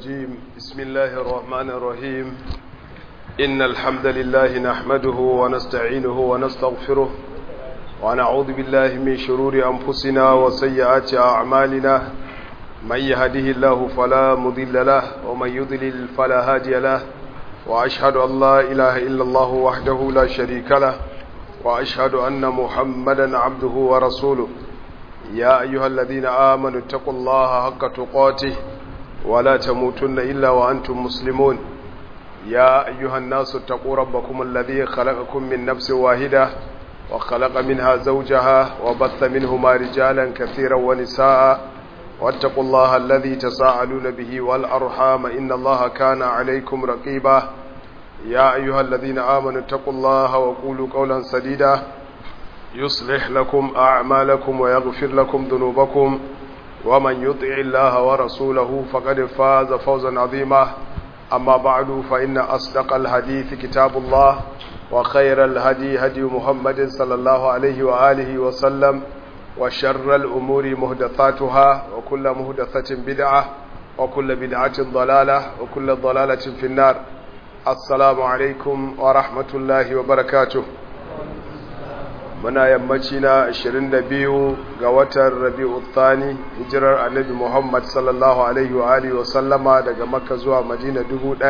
الرجيم بسم الله الرحمن الرحيم إن الحمد لله نحمده ونستعينه ونستغفره ونعوذ بالله من شرور أنفسنا وسيئات أعمالنا من يهده الله فلا مضل له ومن يضلل فلا هادي له وأشهد أن لا إله إلا الله وحده لا شريك له وأشهد أن محمدا عبده ورسوله يا أيها الذين آمنوا اتقوا الله حق تقاته ولا تموتن إلا وأنتم مسلمون يا أيها الناس اتقوا ربكم الذي خلقكم من نفس واحدة وخلق منها زوجها وبث منهما رجالا كثيرا ونساء واتقوا الله الذي تساءلون به والأرحام إن الله كان عليكم رقيبا يا أيها الذين آمنوا اتقوا الله وقولوا قولا سديدا يصلح لكم أعمالكم ويغفر لكم ذنوبكم ومن يطع الله ورسوله فقد فاز فوزا عظيما أما بعد فإن أصدق الحديث كتاب الله وخير الهدي هدي محمد صلى الله عليه وآله وسلم وشر الأمور مهدثاتها وكل مهدثة بدعة وكل بدعة ضلالة وكل ضلالة في النار السلام عليكم ورحمة الله وبركاته muna yammaci na 22 ga watan rabi'u thani hijirar annabi muhammad sallallahu alaihi wa alihi wa sallama daga makka zuwa madina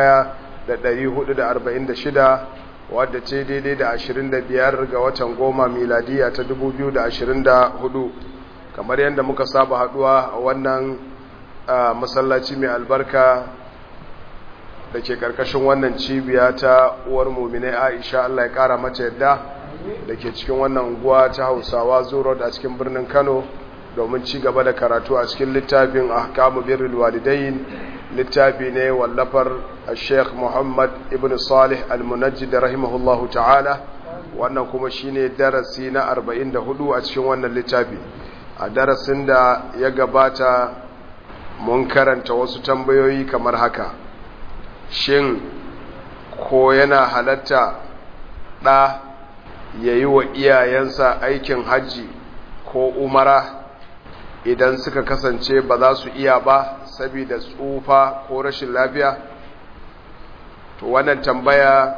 1446 wadda ce daidai da 25 ga watan goma miladiya ta 2024 kamar yadda muka saba haduwa a wannan masallaci mai albarka da ke karkashin wannan cibiya ta uwar muminai aisha allah ya kara mata yadda da ke cikin wannan unguwa ta hausawa zuro a cikin birnin kano domin ci gaba da karatu a cikin littafin ahkamu birrul walidain littafi ne wallafar sheikh muhammad ibn salih al-munajjid rahimahullahu ta'ala wannan kuma shine darasi na 44 a cikin wannan littafi a darasin da ya gabata mun karanta wasu tambayoyi kamar haka shin ko yana halatta ɗa ya yi wa iyayensa aikin hajji ko umara idan suka kasance ba za su iya ba saboda tsufa ko rashin lafiya to wannan tambaya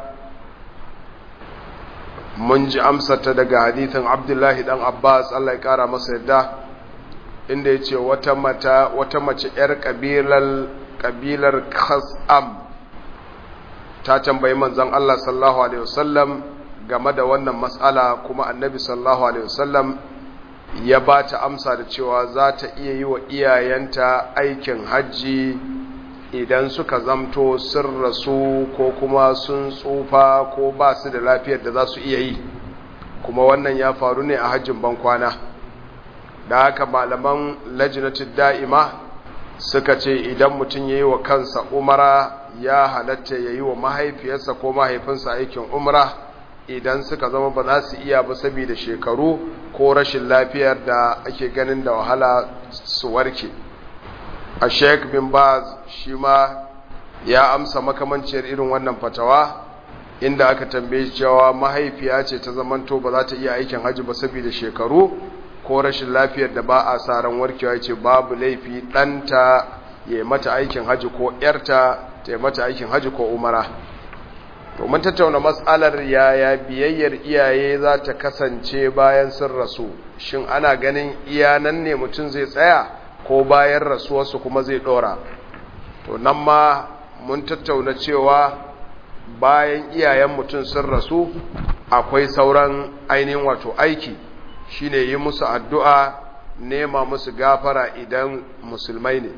mun ji amsata daga hadithin abdullahi dan abbas allah ya kara masa yadda inda ya ce wata mata wata mace 'yar kabilar kabilar khas'am ta tambayi manzon allah sallallahu alaihi wasallam game da wannan matsala kuma annabi sallallahu alaihi wasallam ya ba ta amsa da cewa za ta iya yi wa iyayenta aikin hajji idan suka zamto sun rasu ko kuma sun tsufa ko ba su da lafiyar da za su iya yi kuma wannan ya faru ne a hajjin bankwana da haka malaman lajinatin da'ima suka ce idan mutum ya yi wa kansa umara ya halatta ya yi wa mahaifiyarsa ko mahaifinsa aikin umara idan suka zama ba za su iya ba saboda shekaru ko rashin lafiyar da ake ganin da wahala su warke a sheik bin baz shi ma ya amsa makamanciyar irin wannan fatawa inda aka tambaye cewa mahaifiya ce ta zamanto ba za ta iya aikin hajji ba saboda shekaru ko rashin lafiyar da ba a sa ran warkewa ce babu laifi ɗanta ya mata aikin hajji ko ‘yarta ta yi mata aikin hajji ko umara to mun tattauna matsalar yaya biyayyar iyaye za ta kasance bayan sun rasu shin ana ganin iyanan ne mutum zai tsaya ko bayan rasuwarsu kuma zai dora to nan ma mun tattauna cewa bayan iyayen mutum sun rasu akwai sauran ainihin wato aiki shine yi musu addu'a nema musu gafara idan musulmai ne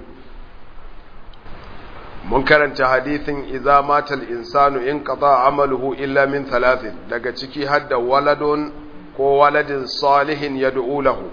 mun karanta hadithin idza matal insanu in qata amaluhu illa min thalathin daga ciki hadda waladun ko waladin salihin yad'u lahu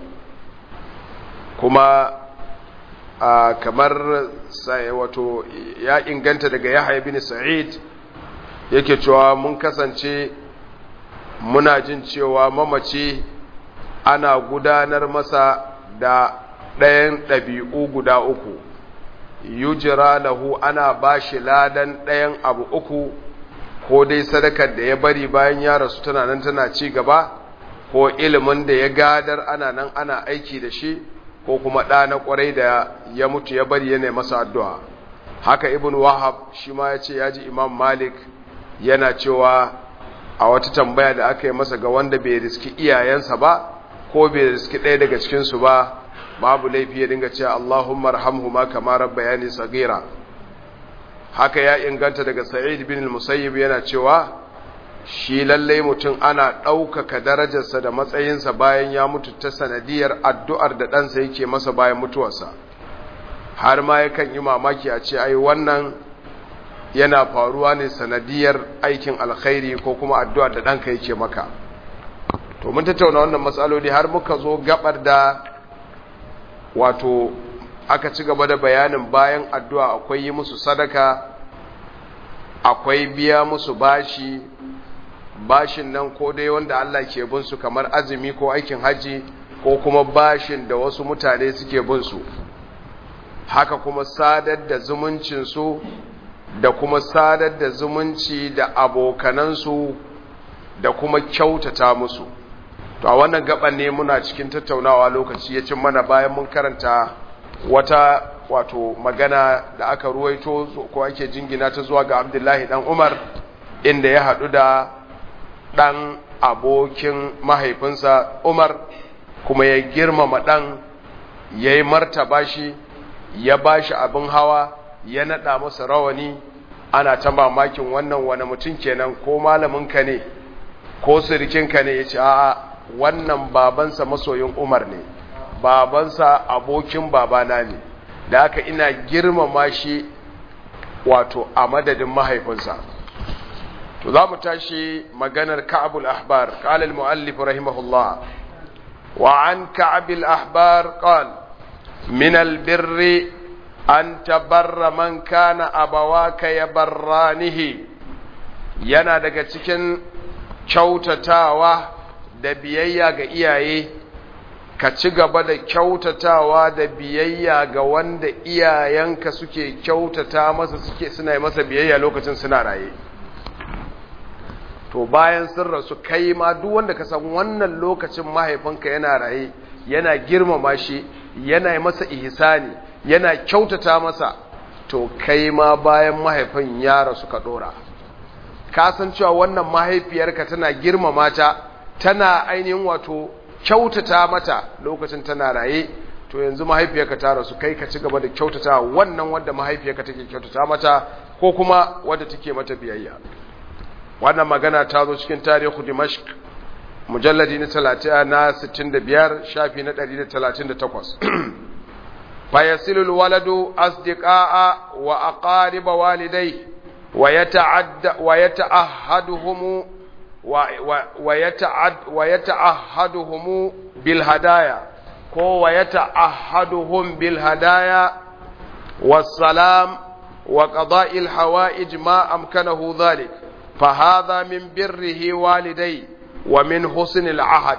kuma kamar sai wato ya inganta daga Yahya bin Sa'id yake cewa mun kasance muna jin cewa mamaci ana gudanar masa da ɗayan ɗabi'u guda uku yujira lahu ana bashi ladan ɗayan abu uku ko dai sadakar da ya bari bayan ya rasu tana nan tana ci gaba ko ilimin da ya gadar ana nan ana aiki da shi ko kuma ɗa na ƙwarai da ya mutu ya bari yana masa addu'a haka ibn wahab shi ma ya ce ya ji imam malik yana cewa a wata tambaya da aka yi masa ga wanda bai riski iyayensa ba ko bai riski ɗaya daga cikinsu ba babu laifi ya dinga cewa allahumma rahamhuma kama rabbayani sagira haka ya inganta daga sa'id bin musayyib yana cewa shi lallai mutum ana ɗaukaka darajarsa da matsayinsa bayan ya mutu ta sanadiyar addu'ar da ɗansa yake masa bayan mutuwarsa har ma yakan yi mamaki a ce ai wannan yana faruwa ne sanadiyar aikin alkhairi ko kuma addu'ar da ɗanka yake maka to mun tattauna wannan matsaloli har muka zo gabar da wato aka ci gaba da bayanin bayan addu'a akwai yi musu sadaka akwai biya musu bashi bashin nan ko dai wanda Allah ke bin su kamar azumi ko aikin haji ko kuma bashin da wasu mutane suke bin su haka kuma sadar da zumuncinsu da kuma sadar da zumunci da abokanansu da kuma kyautata musu to a wannan gaban ne muna cikin tattaunawa lokaci ya cin mana bayan mun karanta wata wato magana da aka ruwaito ko ake jingina ta zuwa ga abdullahi dan umar inda ya haɗu da ɗan abokin mahaifinsa umar kuma ya girmama ɗan ya yi martaba shi ya ba shi abin hawa ya naɗa masa rawani ana ta mamakin wannan wani mutum kenan ko malaminka ne ko sirikinka ne ya ce a'a wannan babansa masoyin umar ne babansa abokin babana ne da haka ina girmama shi wato a madadin mahaifinsa to za mu tashi maganar ka'abul ahbar qala al-muallif rahimahullah wa an ka'abil ahbar qala من البر أن تبر من كان أبواك يبرانه yana daga cikin kyautatawa da biyayya ga iyaye ka ci gaba da kyautatawa da biyayya ga wanda iyayenka suke kyautata masa suke suna masa biyayya lokacin suna raye to bayan sun rasu kai ma duk wanda ka san wannan lokacin mahaifinka yana raye yana girmama shi yana masa ihsani yana kyautata masa to kai ma bayan mahaifin ya rasu ka dora ka san cewa wannan mahaifiyarka tana girmama ta tana ainihin wato kyautata mata lokacin tana raye to yanzu mahaifiyarka ta rasu kai ka ci gaba da kyautata wannan wanda mahaifiyarka take kyautata mata ko kuma wanda take mata biyayya wannan magana ta zo cikin tarihi Dimashq mujalladi na 30 na 65 shafi na 138 fayasilu alwaladu asdiqa'a wa aqarib walidai wa yata'adda wa yata'ahhaduhum wa yata'ad wa yata'ahhaduhum bil hadaya ko wa yata'ahhaduhum bil hadaya والسلام وقضاء الحوائج ما أمكنه ذلك فهذا من بره والديه ومن حسن العهد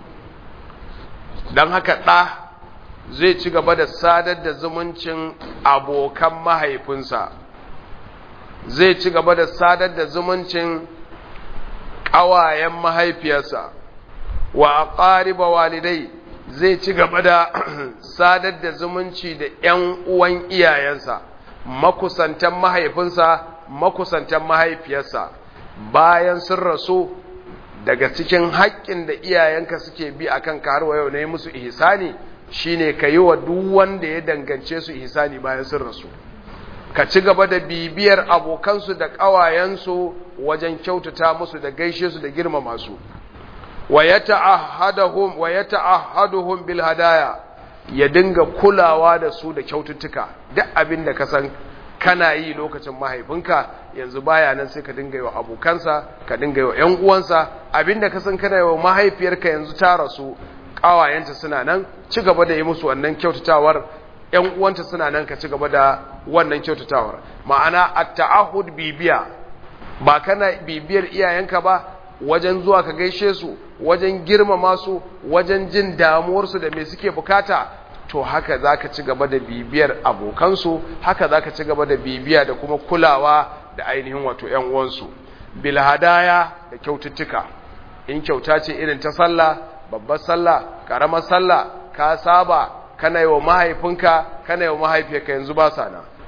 dan haka ɗa zai ci gaba da sadar da zumuncin abokan mahaifinsa zai ci gaba da sadar da zumuncin ƙawayen mahaifiyarsa wa aqariba walidai zai ci gaba da sadar da zumunci da ‘yan uwan iyayensa makusantan mahaifinsa makusantan mahaifiyarsa bayan sun rasu daga cikin haƙƙin da iyayenka suke bi a kan har wa yau na yi musu ihsani shine ka yi wa duk wanda ya dangance su ihsani bayan sun rasu ka ci gaba da bibiyar abokansu da ƙawayensu wajen kyautata musu da gaishe su da girmama su wa ya ta'ahaduhum bil hadaya ya dinga kulawa da su da kyaututtuka duk abin da ka san kana yi lokacin mahaifinka yanzu baya nan sai ka dinga yi wa abokansa ka dinga yi wa ‘yan uwansa abinda ka san kana yi wa mahaifiyarka yanzu ta rasu ƙawayenta suna nan ci gaba da yi musu wannan kyautatawar ‘yan uwanta suna nan ka ci gaba da wannan kyautatawar ma'ana a ta'ahud bibiya ba kana bibiyar iyayenka ba wajen zuwa ka gaishe su wajen girmama su wajen jin damuwarsu da me suke bukata to haka za ka ci gaba da bibiyar abokansu haka za ka ci gaba da bibiya da kuma kulawa da ainihin wato ‘yan uwansu bilhadaya da kyaututtuka in kyauta ce irin ta sallah babbar sallah ƙaramar sallah ka saba kana yi wa mahaifinka kana yi wa mahaifiyarka yanzu ba sa na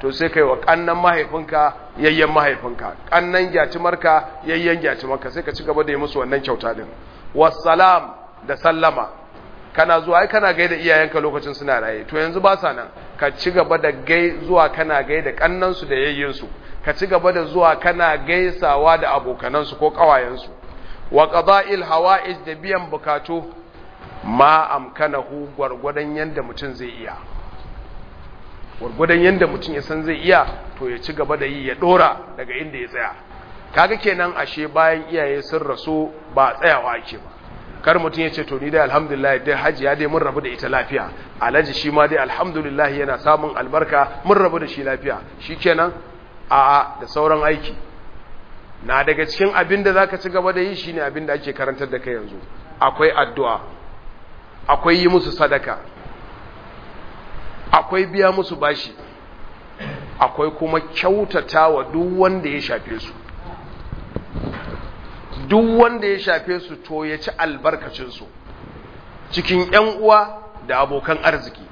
to sai kai wa kannan mahaifinka yayyen mahaifinka kannan gyatimarka yayyen gyatimarka sai ka ci gaba da yi musu wannan kyauta din wassalam da sallama kana zuwa ai kana gaida iyayenka lokacin suna raye to yanzu ba sa nan ka ci gaba da gai zuwa kana gaida kannansu da yayyinsu ka ci gaba da zuwa kana gaisawa da abokanansu ko kawayensu wa qada'il hawa'ij da biyan bukatu ma amkanahu gwargwadon yanda mutum zai iya gwargwadon yanda mutum ya san zai iya to ya ci gaba da yi ya dora daga inda ya tsaya kaga kenan ashe bayan iyaye sun rasu ba tsayawa ake ba kar mutum ya ce to ni dai alhamdulillah dai hajiya dai mun rabu da ita lafiya alhaji shi ma dai alhamdulillah yana samun albarka mun rabu da shi lafiya shikenan a'a da sauran aiki na daga cikin abin da zaka ci gaba da yi shine abin da ake karantar da kai yanzu akwai addu'a akwai yi musu sadaka akwai biya musu bashi akwai kuma kyautatawa duk wanda ya shafe su duk wanda ya shafe su to ya ci albarkacinsu cikin ‘yan uwa da abokan arziki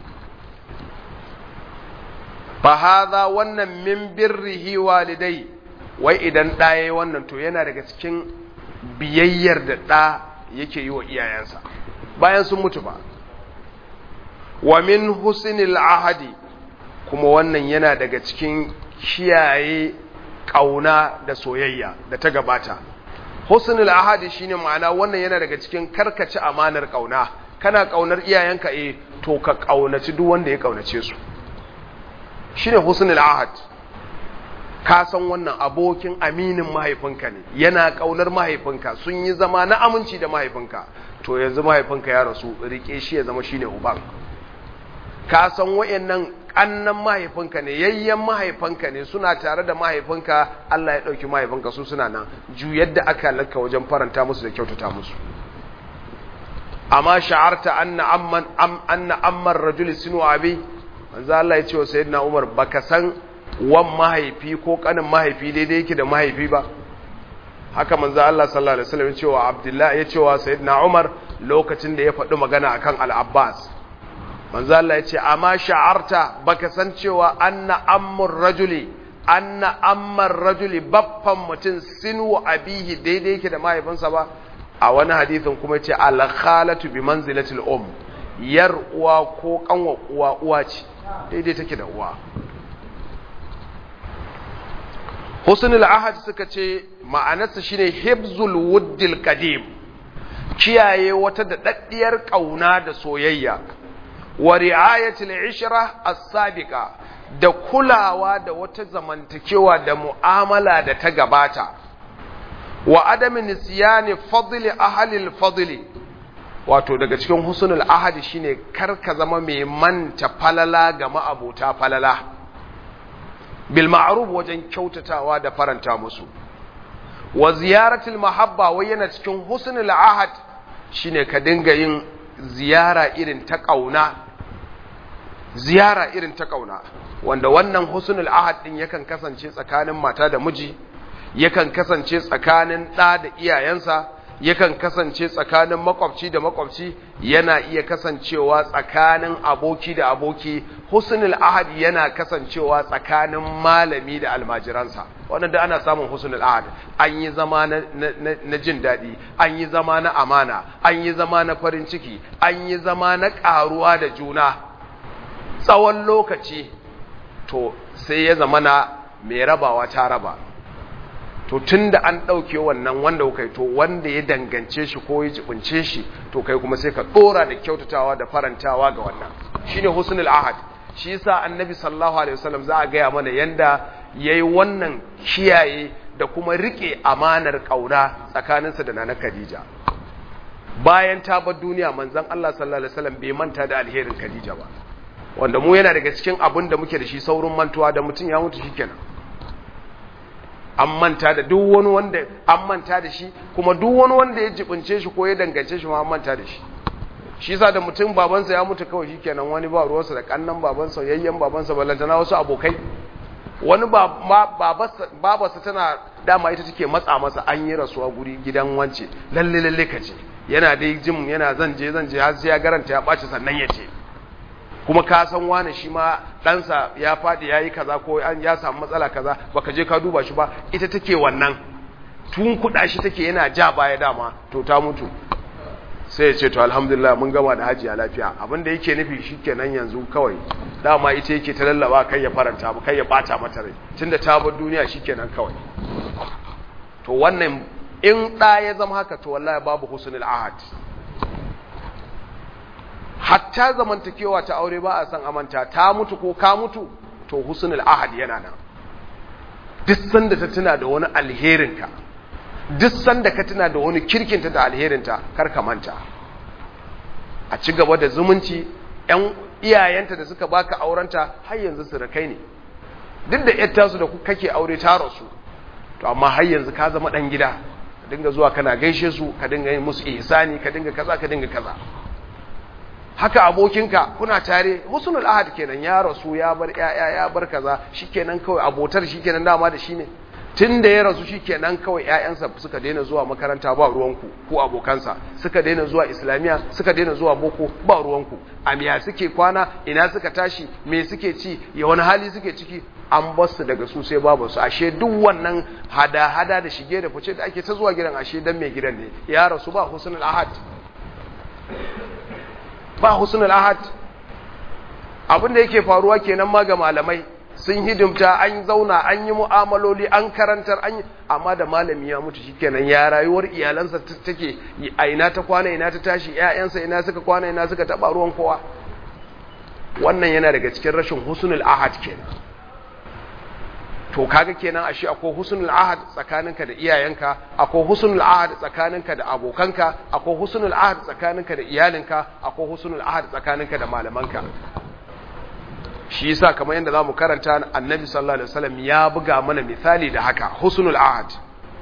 fa haza wannan min birrihi walidai wai idan ɗaya wannan to yana daga cikin biyayyar da ɗa yake yi wa iyayensa bayan sun mutu ba wa min husnil ahadi kuma wannan yana daga cikin kiyaye ƙauna da soyayya da ta gabata husnul ahadi shine ma'ana wannan yana daga cikin karkace amanar kauna kana kaunar iyayenka eh to ka kaunaci duk wanda ya kaunace su shine husnul ahad ka san wannan abokin aminin mahaifinka ne yana kaunar mahaifinka sun yi zama na aminci da mahaifinka to yanzu mahaifinka ya rasu rike shi ya zama shine uban ka san wayannan kannan mahaifinka ne yayyen mahaifinka ne suna tare da mahaifinka Allah ya dauki mahaifinka su suna nan juyar da aka laka wajen faranta musu da kyautata musu amma sha'arta anna amman am anna amman rajul sinu abi manzo Allah ya ce wa sayyidina Umar baka san wan mahaifi ko kanin mahaifi daidai yake da mahaifi ba haka manzo Allah sallallahu alaihi wasallam ya ce wa Abdullah ya ce wa sayyidina Umar lokacin da ya faɗi magana akan al-Abbas manzo Allah ya ce amma sha'arta baka san cewa anna ammur rajuli anna ammar rajuli baffan mutum sinu abihi daidai yake da mahaifinsa ba a wani hadithin kuma ce al-khalatu bi manzilatil um yar uwa ko kanwa uwa uwa ce daidai take da uwa husnul ahad suka ce ma'anarsa shine hibzul wuddil qadim kiyaye wata da daddiyar kauna da soyayya wa ri'ayatul ishra as-sabiqa da kulawa da wata zamantakewa da mu'amala da ta gabata wa adamin nisyani fadli ahli al-fadli wato daga cikin husnul ahadi shine karka zama mai manta falala ga ma'abota falala bil ma'ruf wajen kyautatawa da faranta musu wa ziyaratul mahabba wai yana cikin husnul ahad shine ka dinga yin ziyara irin ta kauna ziyara irin ta kauna wanda wannan husnul ahad din yakan kasance tsakanin mata da miji yakan kasance tsakanin ɗa da iyayensa yakan kasance tsakanin makwabci da makwabci yana iya kasancewa tsakanin aboki da aboki husnul ahad yana kasancewa tsakanin malami da almajiransa wannan da ana samun husnul ahad an yi zama na, na, na jin daɗi an yi zama na amana an yi zama na farin ciki an yi zama na ƙaruwa da juna tsawon lokaci to sai ya zama na mai rabawa ta raba to tun da an ɗauke wannan wanda kuka to wanda ya dangance shi ko ya jibince shi to kai kuma sai ka ɗora da kyautatawa da farantawa ga wannan shine husnul ahad shi yasa annabi sallallahu alaihi wasallam za a gaya mana yanda yayi wannan kiyaye da kuma rike amanar kauna tsakaninsa da nana Khadija bayan ta bar duniya manzon Allah sallallahu alaihi wasallam bai manta da alherin Khadija ba wanda mu yana daga cikin abin da muke da shi saurin mantuwa da mutum ya mutu shikenan an manta da duk wani wanda an manta da shi kuma duk wani wanda ya jibince shi ko ya dangance shi ma an manta da shi shi yasa da mutum babansa ya mutu kawai shikenan wani ba ruwansa da kannan babansa yayyen babansa ballantana wasu abokai wani babarsa tana dama ita take matsa masa an yi rasuwa guri gidan wance lalle lalle ka ce yana dai jin yana zan je zan je har sai ya garanta ya ɓaci sannan ya ce kuma ka san wani shi ma ɗansa ya faɗi ya yi kaza ko an ya samu matsala kaza baka je ka duba shi ba ita take wannan tun kuɗa shi take yana ja baya dama to ta mutu sai ya ce to alhamdulillah mun gama da hajiya lafiya abin da yake nufi shikenan yanzu kawai dama ita yake ta lallaba kai ya faranta ba kai ya bata mata rai tunda ta bar duniya shikenan kawai to wannan in ɗa ya zama haka to wallahi babu husnul ahad hatta zamantakewa ta aure ba a san amanta ta mutu ko ka mutu to husnul ahad yana nan duk sanda ta tuna da wani alherinka duk sanda ka tuna da wani kirkinta da alherinta kar ka manta a ci gaba da zumunci ƴan iyayenta da suka baka aurenta har yanzu su rakai ne duk da ƴar tasu da kake aure ta rasu to amma har yanzu ka zama dan gida ka dinga zuwa kana gaishe su ka dinga yin musu ihsani ka dinga kaza ka dinga kaza haka abokinka kuna tare husnul ahad kenan ya rasu ya bar yaya ya bar kaza shikenan kawai abotar shikenan dama da shi ne tun da ya rasu shikenan kawai ƴaƴansa suka daina zuwa makaranta ba ruwanku ko abokansa suka daina zuwa islamiya suka daina zuwa boko ba ruwanku amiya suke kwana ina suka tashi me suke ci ya wani hali suke ciki an basu daga su sai babu su ashe duk wannan hada-hada da shige da fice da ake ta zuwa gidan ashe dan mai gidan ne ya rasu ba husnul ahad ba husnul ahad abin da yake faruwa kenan ma ga malamai sun hidimta an zauna an yi mu'amaloli an karantar an yi amma da malami ya mutu shikenan ya rayuwar iyalansa take a ina ta kwana ina ta tashi ƴaƴansa ina suka kwana ina suka taba ruwan kowa wannan yana daga cikin rashin husnul ahad kenan to kaga kenan ashe akwai husnul ahad tsakaninka da iyayenka akwai husnul ahad tsakaninka da abokanka akwai husnul ahad tsakaninka da iyalinka akwai husnul ahad tsakaninka da malamanka shi yasa kamar yadda zamu karanta annabi sallallahu alaihi wasallam ya buga mana misali da haka husnul ahad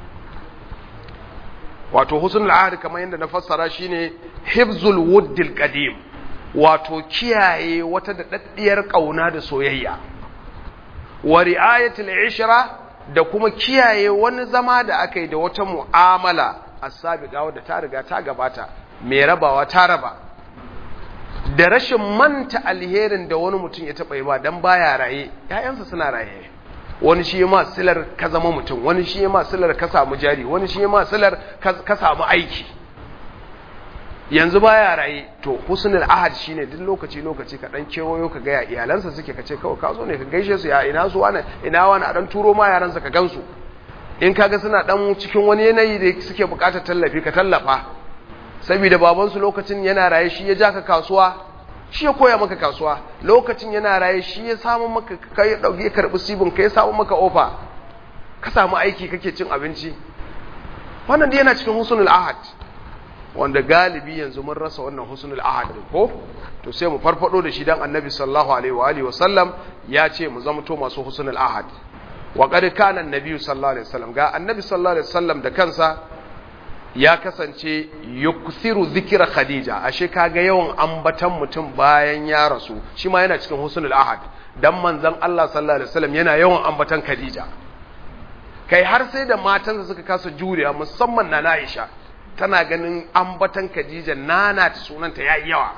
wato husnul ahad kamar yadda na fassara shine hifzul wuddil qadim wato kiyaye wata daɗaɗɗiyar kauna da soyayya wa ri'ayatul ishra da kuma kiyaye wani zama da aka yi da wata mu'amala as-sabiqa wadda ta riga ta gabata mai rabawa ta raba da rashin manta alherin da wani mutum ya taɓa yi ba don baya raye ‘ya'yansa suna raye wani shi ma silar ka zama mutum wani shi ma silar ka samu jari wani shi ma silar ka samu aiki yanzu baya raye to husnul ahad shine duk lokaci lokaci ka dan kewayo ka ga ya iyalansa suke kace kawai ka zo ne ka gaishe su ya ina su wani ina wani a dan turo ma yaransa ka gansu in kaga suna dan cikin wani yanayi da suke bukatar tallafi ka tallafa saboda babansu lokacin yana raye shi ya ja ka kasuwa shi ya koya maka kasuwa lokacin yana raye shi ya samu maka kai dauki ya karbi sibin ka ya samu maka ofa ka samu aiki kake cin abinci wannan dai yana cikin husnul ahad wanda galibi yanzu mun rasa wannan husnul ahad din ko to sai mu farfado da shi dan annabi sallallahu alaihi wa alihi wa sallam ya ce mu zamto masu husnul ahad wa qad kana annabi sallallahu alaihi wasallam ga annabi sallallahu alaihi wasallam da kansa ya kasance yukthiru zikira khadija ashe kaga yawan ambatan mutum bayan ya rasu shi ma yana cikin husnul ahad dan manzon Allah sallallahu alaihi wasallam yana yawan ambatan khadija kai har sai da matansa suka kasa juriya musamman na Aisha tana ganin ambatan khadija nana ta sunanta yayi yawa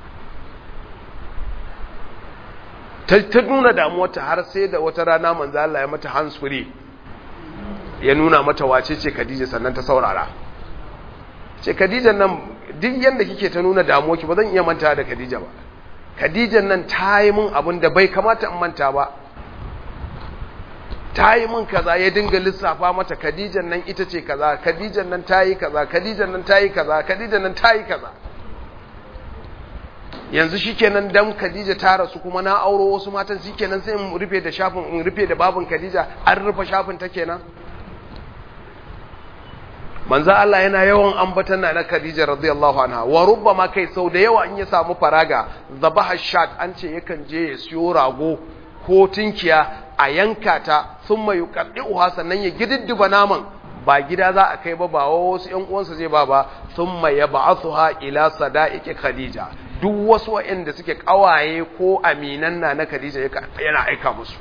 ta ta nuna damuwarta har sai da wata rana manzo Allah ya mata hands free ya nuna mata wace ce khadija sannan ta saurara ce Khadijan nan duk yanda kike ta nuna damuwa ki ba zan iya manta da Khadija ba Khadijan nan ta yi min abin da bai kamata in manta ba ta yi min kaza ya dinga lissafa mata Khadijan nan ita ce kaza Khadijan nan ta yi kaza Khadijan nan ta yi kaza Khadijan nan ta yi kaza yanzu shikenan dan Khadija ta rasu kuma na auro wasu matan shikenan sai in rufe da shafin in rufe da babin Khadija an rufe shafin ta kenan manzo Allah yana yawan ambatan na Khadija radiyallahu anha wa rubbama kai sau da yawa in ya samu faraga zabaha shat an ce yakan je ya siyo rago ko tinkiya a yanka ta thumma yuqaddi'uha sannan ya gididdiba naman ba gida za a kai ba ba wasu ƴan uwansa zai ba ba thumma yab'athuha ila sada'iqi Khadija duk wasu waɗanda suke kawaye ko aminan na na Khadija yana aika musu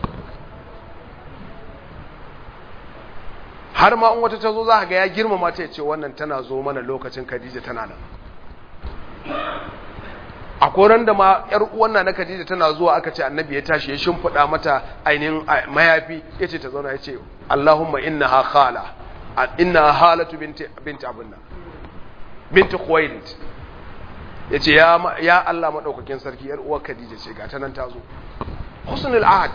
har ma in wata ta zo za ga ya girmama ta ce wannan tana zo mana lokacin Khadija tana nan a koran da ma yar uwan na Khadija tana zuwa aka ce annabi ya tashi ya shimfida mata ainihin mayafi yace ta zauna yace Allahumma innaha khala inna halatu binti binti abunna binti Khuwailid yace ya ya Allah madaukakin sarki yar uwar Khadija ce ga ta nan ta zo husnul ahad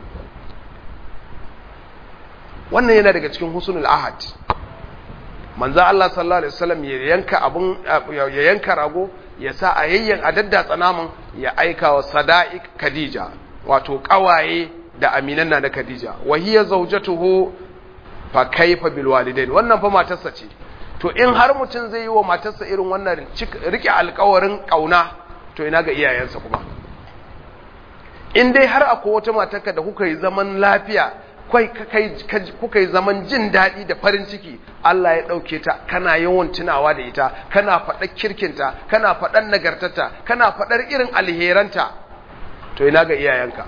wannan yana daga cikin husnul ahad manzo Allah sallallahu alaihi wasallam ya yanka abun ya yanka rago ya sa a yayyan a daddatsa naman ya aika wa sada'iq Khadija wato kawaye da aminan na Khadija wa hiya zawjatuhu fa kaifa bil walidain wannan fa matarsa ce to in har mutum zai yi wa matarsa irin wannan rike alƙawarin kauna to ina ga iyayensa kuma in dai har akwai wata matarka da kuka yi zaman lafiya kuka yi zaman jin daɗi da farin ciki Allah ya ɗauke ta kana yawan tunawa da ita kana faɗar kirkinta kana faɗar nagartata kana faɗar irin alheranta to ina ga iyayenka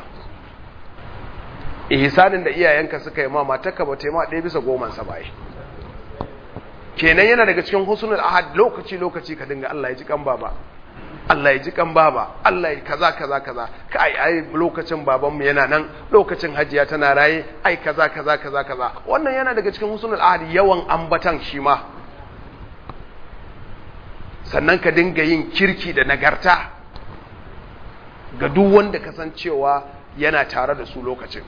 ihsanin da iyayenka suka yi ma matarka ba ta yi ma ɗaya bisa goman sa bai kenan yana daga cikin husnul ahad lokaci lokaci ka dinga Allah ya ji kan baba Allah ya ji kan baba Allah ya kaza kaza kaza kai ai lokacin babanmu yana nan lokacin hajiya tana raye ai kaza kaza kaza kaza wannan yana daga cikin husnul ahad yawan ambatan shi ma sannan ka dinga yin kirki da nagarta ga duk wanda kasancewa yana tare da su lokacin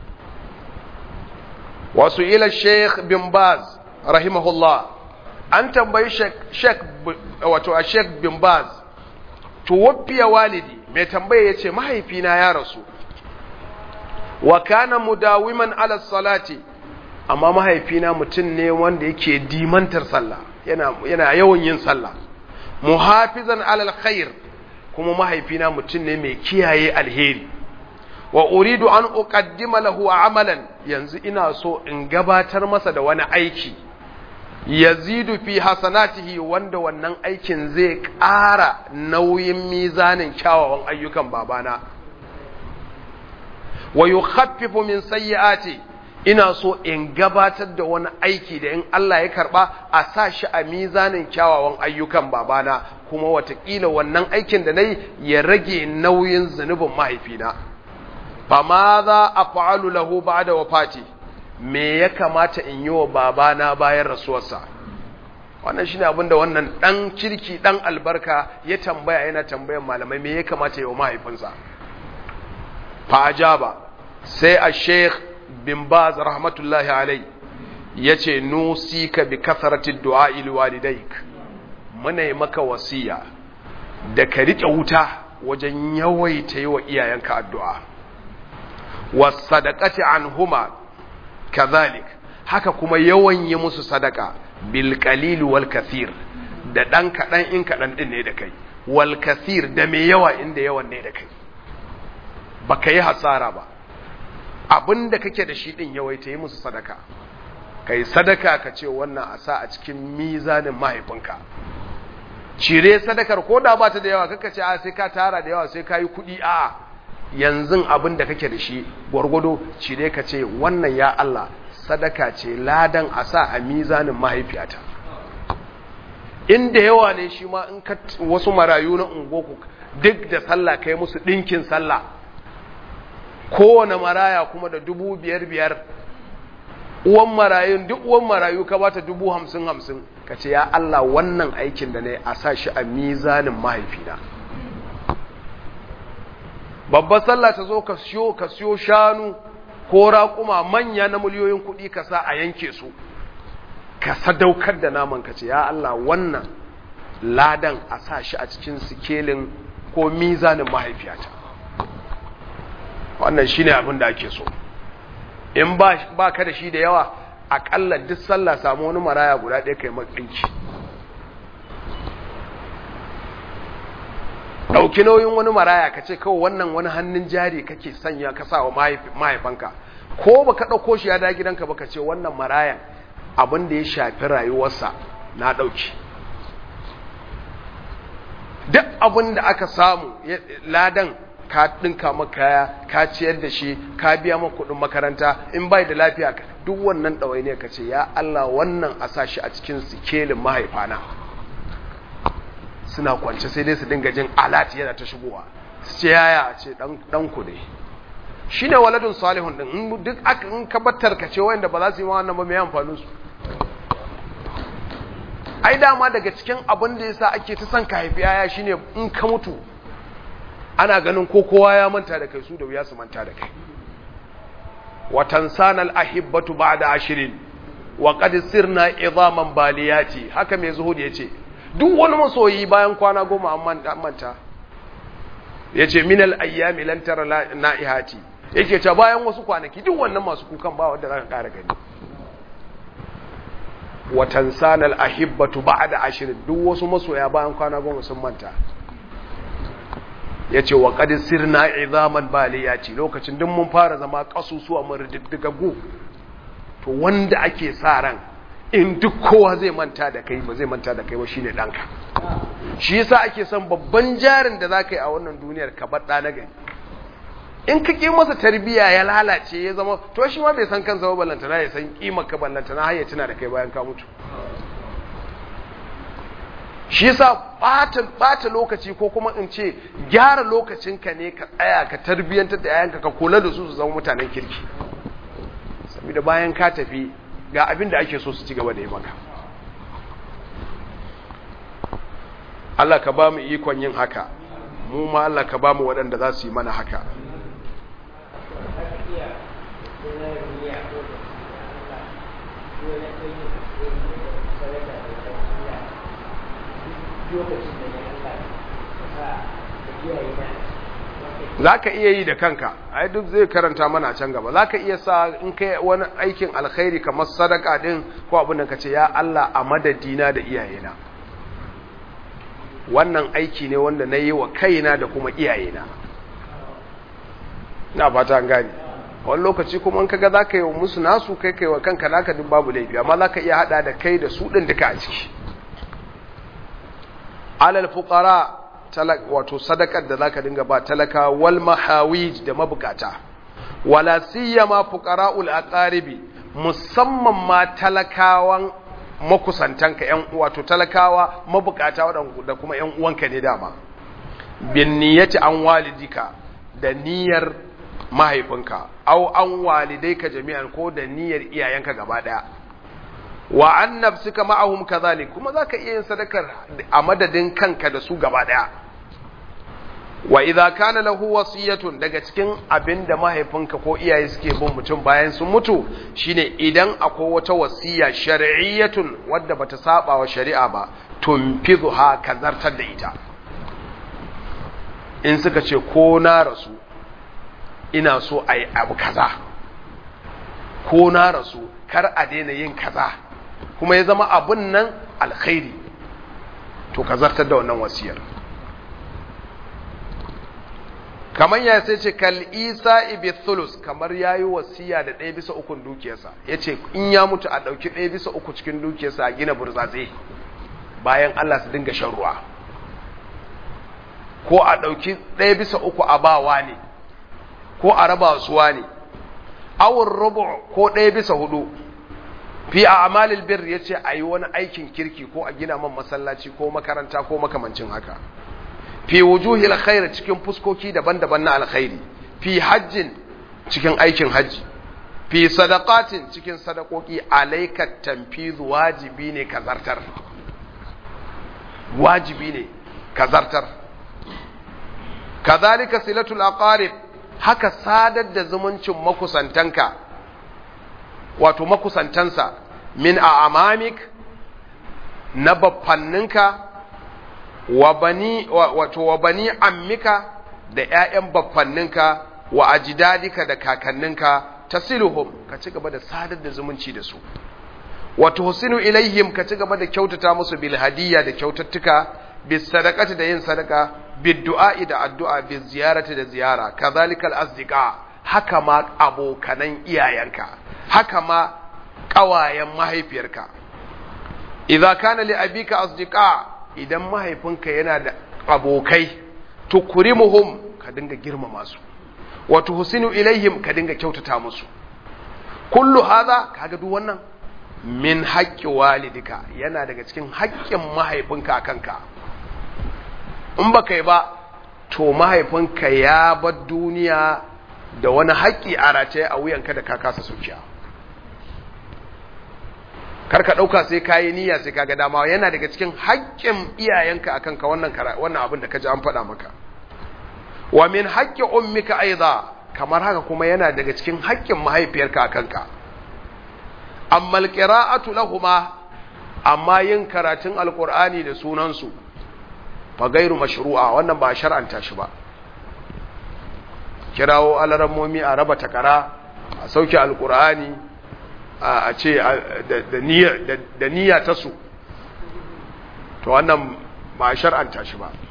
wasu ila sheikh bin baz rahimahullah an tambayi sheikh wato a sheikh bin baz tuwaffiya walidi mai tambaya ya ce mahaifina ya rasu wa kana mudawiman ala salati amma mahaifina mutum ne wanda yake dimantar sallah yana, yana yawan yin sallah muhafizan alal khair kuma mahaifina mutum ne mai kiyaye alheri wa uridu an uqaddima lahu amalan yanzu ina so in gabatar masa da wani aiki yazidu fi hasanatihi wanda wannan aikin zai ƙara nauyin mizanin kyawawan ayyukan babana wa yukhaffifu min sayyiati ina so in gabatar da wani aiki da in Allah ya karba a sa shi a mizanin kyawawan ayyukan babana kuma watakila wannan aikin da nayi ya rage nauyin zunubin mahaifina fama za a fa'alu lahu ba'da wafati me ya kamata in yi wa babana bayan rasuwarsa wannan shine abin da wannan dan kirki dan albarka ya tambaya yana tambayan malamai me ya kamata yi wa mahaifinsa fa ajaba sai a sheikh bin baz rahmatullahi alai yace nusika bi kasrati du'a li walidayk muna yi maka wasiya da ka rike wuta wajen yawaita yi wa iyayenka addu'a was sadaqati anhuma kazalik haka kuma yawan yi musu sadaka bil qalil wal kathir da dan kadan in kadan din ne da kai wal kathir da me yawa inda yawan ne da kai baka yi hasara ba abinda kake da shi din yawaita yi musu sadaka kai sadaka ka ce wannan a sa a cikin mizanin mahaifinka cire sadakar ko da ba ta da yawa kaka ce a sai ka tara da yawa sai ka yi kuɗi a yanzu abin da kake da shi gwargwado cire ka ce wannan ya Allah sadaka ce ladan a sa a mizanin mahaifiyata inda yawa ne shi ma in ka wasu marayu na ungoku duk da sallah kai musu ɗinkin sallah kowane maraya kuma da dubu biyar biyar uwan marayun duk uwan marayu ka bata dubu hamsin hamsin ka ce ya Allah wannan aikin da ne a sa shi a mizanin mahaifina babbar sallah ta zo ka siyo ka siyo shanu ko raƙuma manya na miliyoyin kuɗi ka sa a yanke su ka sadaukar da naman ka ce ya Allah wannan ladan a sa shi a cikin sikelin ko mizanin mahaifiyata wannan shine abin da ake so in ba ka da shi da yawa aƙalla duk sallah samu wani maraya guda ɗaya kai maɗinki ɗauki nauyin wani maraya ka ce kawai wannan wani hannun jari kake sanya ka sa wa mahaifanka ko ba ka ɗauko shi ya da gidanka ba ka ce wannan marayan abin da ya shafi rayuwarsa na ɗauki duk abin da aka samu ladan ka ɗinka maka kaya ka ciyar da shi ka biya maka kuɗin makaranta in bai da lafiya duk wannan ɗawai ne ka ce ya Allah wannan a sa shi a cikin sikelin mahaifana suna kwance sai dai su dinga jin alat yana ta shigowa su ce yaya ce dan ku ne shine waladun salihun din in duk aka in ka battar ka ce wanda ba za su yi wannan ba mai amfanin su ai dama daga cikin abin da yasa ake ta son ka haifi yaya shine in ka mutu ana ganin ko kowa ya manta da kai su da wuya su manta da kai wa tansana al ahibbatu ba'da ashirin wa qad sirna idhaman baliyati haka mai zuhud yace duk wani masoyi bayan kwana goma an manta yace min al ayyami lan tara naihati yake ta bayan wasu kwanaki duk wannan masu kukan ba wanda zaka kara gani wa tansana al ahibbatu ba'da ashirin duk wasu masoya bayan kwana goma sun manta yace wa qad sirna idhaman baliyati lokacin duk mun fara zama kasusuwa mun rididdigagu to wanda ake sa ran in duk kowa zai manta da kai ba zai manta da kai ba shine danka shi yasa ake son babban jarin da zaka yi a wannan duniyar ka bar na gari in ka ki masa tarbiya ya lalace ya zama to shi ma bai san kansa ba ballantana ya san kimar ka ballantana har ya tuna da kai bayan ka mutu shi yasa bata bata lokaci ko kuma in ce gyara lokacinka ne ka tsaya ka tarbiyantar da yayanka ka kula da su su zama mutanen kirki saboda bayan ka tafi ga abin da ake so su ci gaba da yi maka Allah ka ba mu ikon yin haka mu ma Allah ka ba mu waɗanda za su yi mana haka za ka iya yi da kanka ai duk zai karanta mana can gaba za ka iya sa in kai wani aikin alkhairi kamar sadaka din ko abin da ka ce ya Allah a madadina da iyayena wannan aiki ne wanda na yi wa kaina da kuma iyayena na fata an gani wani lokaci kuma in kaga za ka yi wa musu nasu kai kai wa kanka naka duk babu laifi amma za ka iya hada da kai da su ɗin duka a ciki alal fuqara wato sadakar da zaka dinga ba talaka wal mahawij da mabukata wala siyama fuqara'ul aqaribi musamman ma talakawan makusantanka yan wato talakawa mabukata da kuma yan uwanka ne dama bin niyyati an walidika da niyyar mahaifinka au an walidaika jami'an ko da niyyar iyayenka gaba daya wa an nafsika ma'ahum kadhalik kuma zaka iya yin sadakar a madadin kanka da su gaba daya wa idza kana lahu wasiyatun daga cikin abinda mahaifinka ko iyaye suke bin mutum bayan sun mutu shine idan akwai wata wasiya shar'iyyatun wadda bata saba wa shari'a ba tunfidha kazartar da ita in suka ce ko na rasu ina so ayi abu kaza ko na rasu kar a daina yin kaza kuma ya zama abun nan alkhairi to ka zartar da wannan wasiyar kamar ya sai ce kal isa ibi thulus kamar ya yi wasiya da ɗaya bisa ukun dukiyarsa ya ce in ya mutu a ɗauki ɗaya bisa uku cikin dukiyarsa a gina burtsatse bayan allah su dinga shan ruwa ko a ɗauki ɗaya bisa uku a bawa ne ko a raba suwa ne awon rubu ko ɗaya bisa hudu fi a amalil bir ya ce a yi wani aikin kirki ko a gina man masallaci ko makaranta ko makamancin haka fi wujuhi alkhair cikin fuskoki daban-daban na alkhairi fi hajjin cikin aikin hajji fi sadaqatin cikin sadakoki alayka tanfizu wajibi ne kazartar wajibi ne kazartar kazalika silatul aqarib haka sadar da zumuncin makusantanka wato makusantansa min a amamik na baffanninka wa bani wato wa bani ammika da ƴaƴan baffanninka wa ajdadika da kakanninka tasiluhum ka ci gaba da sadar da zumunci da su wa tuhsinu ilaihim ka ci gaba da kyautata musu bil hadiyya da kyautattuka bis sadaqati da yin sadaka bid du'a'i da addu'a biz ziyarati da ziyara kadhalika al asdiqa haka ma abokanan iyayenka haka ma ƙawayen mahaifiyarka idza kana li abika asdiqa idan mahaifinka yana da abokai tukrimuhum ka dinga girmama su wa tuhsinu ilaihim ka dinga kyautata musu kullu hadha kaga duk wannan min haqqi walidika yana daga cikin haƙƙin mahaifinka akanka in ba kai ba to mahaifinka ya bar duniya da wani haƙƙi a rataye a wuyanka da ka kasa saukiya kar ka ɗauka sai ka yi niyya sai ka ga dama yana daga cikin haƙƙin iyayenka akan ka wannan wannan abin da ka ji an faɗa maka wa min haƙƙi ummika aiza kamar haka kuma yana daga cikin haƙƙin mahaifiyarka akan ka amma alqira'atu lahuma amma yin karatun alqur'ani da sunansu fa gairu mashru'a wannan ba shar'anta shi ba kirawo alarammomi a raba takara a sauke alqur'ani a ce da niyya ta su to wannan ba shar'anta shi ba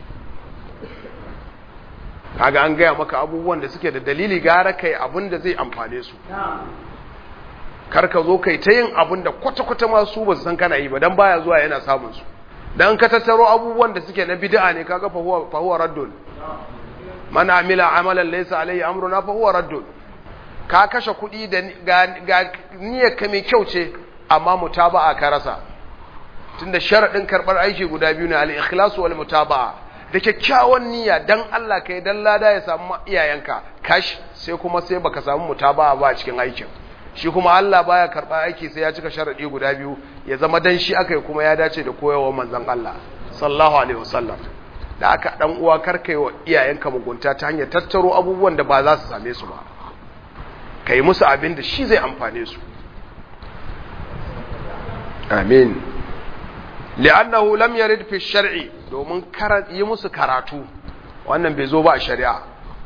kaga an gaya maka abubuwan da suke da dalili gara kai abin da zai amfane su kar ka zo kai ta yin abin da kwata-kwata ma su ba su san kana yi ba dan baya zuwa yana samun su dan ka tattaro abubuwan da suke na bid'a ne kaga fa huwa fa huwa raddun man amila amalan laysa alayhi amruna fa huwa raddun ka kashe kuɗi da ga niyyar ka mai kyau ce amma mutaba'a ka rasa tunda sharadin karbar aiki guda biyu ne al-ikhlas wal mutaba'a da kyakkyawan niyya dan Allah kai dan lada ya samu iyayenka kash sai kuma sai baka samu mutaba'a ba a cikin aikin shi kuma Allah baya karba aiki sai ya cika sharadi guda biyu ya zama dan shi akai kuma ya dace da koyarwar manzon Allah sallallahu alaihi wasallam da aka dan uwa karkai wa iyayenka mugunta ta hanyar tattaro abubuwan da ba za su same su ba kai musu abin da shi zai amfane su amin li'annahu lam yarid fi shar'i domin yi musu karatu wannan bai zo ba a shari'a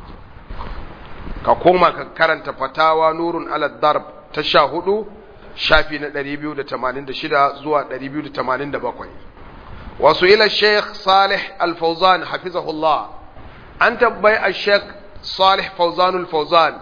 ka koma ka karanta fatawa nurun ala darb ta sha hudu shafi na 286 zuwa 287 wasu ila sheikh salih al-fauzan hafizahullah an tabbai a sheikh salih fauzan al-fauzan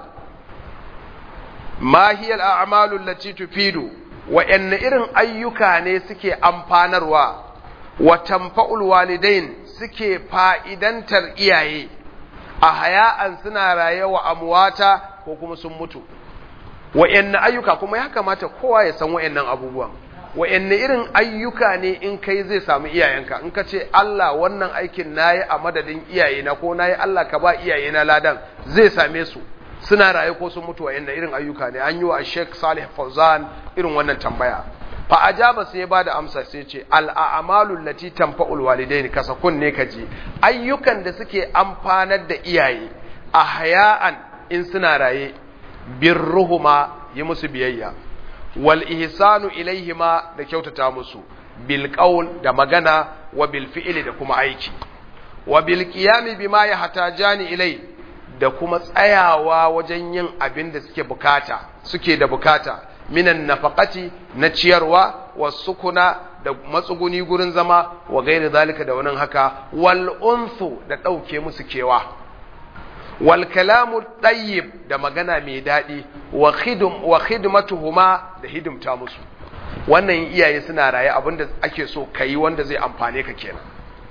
ma hiya al-a'malu allati tufidu wa irin ayyuka ne suke amfanarwa wa tanfa'ul walidain suke fa'idantar iyaye a haya'an suna raye wa amwata ko kuma sun mutu wa'yanne ayyuka kuma ya kamata kowa ya san wa'yannan abubuwan wa'yanne irin ayyuka ne in kai zai samu iyayenka in ka ce Allah wannan aikin nayi a madadin iyayena ko nayi Allah ka ba iyayena ladan zai same su suna raye ko sun mutu wa'yanne irin ayyuka ne an yi wa Sheikh Salih Fauzan irin wannan tambaya fa ajaba sai ya bada amsa sai ce al'amalu lati tanfa'ul walidaini kasa kunne kaji ayyukan da suke amfanar da iyaye a haya'an in suna raye birruhuma yi musu biyayya wal ihsanu ilaihima da kyautata musu bil qaul da magana wa bil fi'li da kuma aiki wa bil qiyami bima yahtajani ilai da kuma tsayawa wajen yin abin da suke bukata suke da bukata minan nafaqati na ciyarwa wasukuna da matsuguni gurin zama wa gairi zalika da wannan haka wal unsu da dauke musu kewa wal kalamu tayyib da magana mai dadi wa khidum wa khidmatuhuma da hidimta musu wannan iyaye suna raye abinda ake so kai wanda zai amfane ka kenan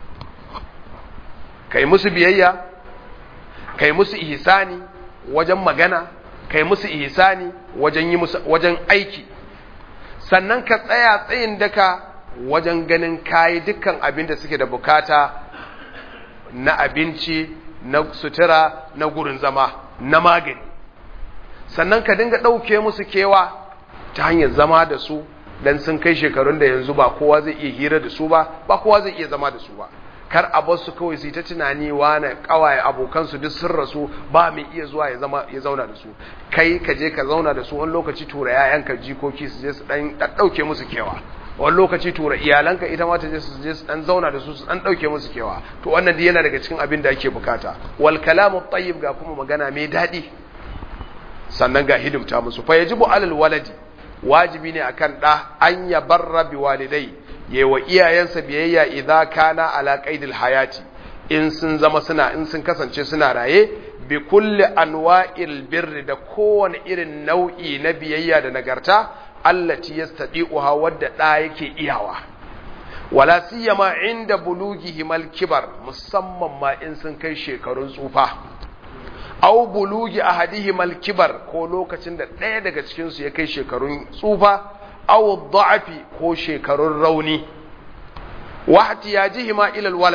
kai musu biyayya kai musu ihsani wajen magana kai musu ihsani wajen yi musu wajen aiki sannan ka tsaya tsayin daka wajen ganin kayi dukkan abin da suke da bukata na abinci na sutura na gurin zama na magani sannan ka dinga ɗauke musu kewa ta hanyar zama da su dan sun kai shekarun da yanzu ba kowa zai iya hira da su ba ba kowa zai iya zama da su ba kar a bar su kawai su ta tunani wane kawaye abokansu duk sun rasu ba mai iya zuwa ya zama ya zauna da su kai ka je ka zauna da su wani lokaci tura yayanka jikoki su je su dan dauke musu kewa wani lokaci tura iyalanka ita ma ta je su je su dan zauna da su su dan dauke musu kewa to wannan dai yana daga cikin abin da ake bukata wal kalamu tayyib ga kuma magana mai dadi sannan ga hidimta musu fa yajibu alal waladi wajibi ne akan da an ya barra bi walidai yewa iyayensa biyayya idza kana ala qaidil hayati in sun zama suna in sun kasance suna raye bi kulli anwa'il birri da kowane irin nau'i na biyayya da nagarta allati yastadi'uha wadda da yake iyawa wala siyama inda bulughihim al-kibar musamman ma in sun kai shekarun tsufa aw bulugi ahadihim al-kibar ko lokacin da ɗaya daga cikin su ya kai shekarun tsufa aw dha'fi ko shekarun rauni wa ihtiyajihima ila al-walad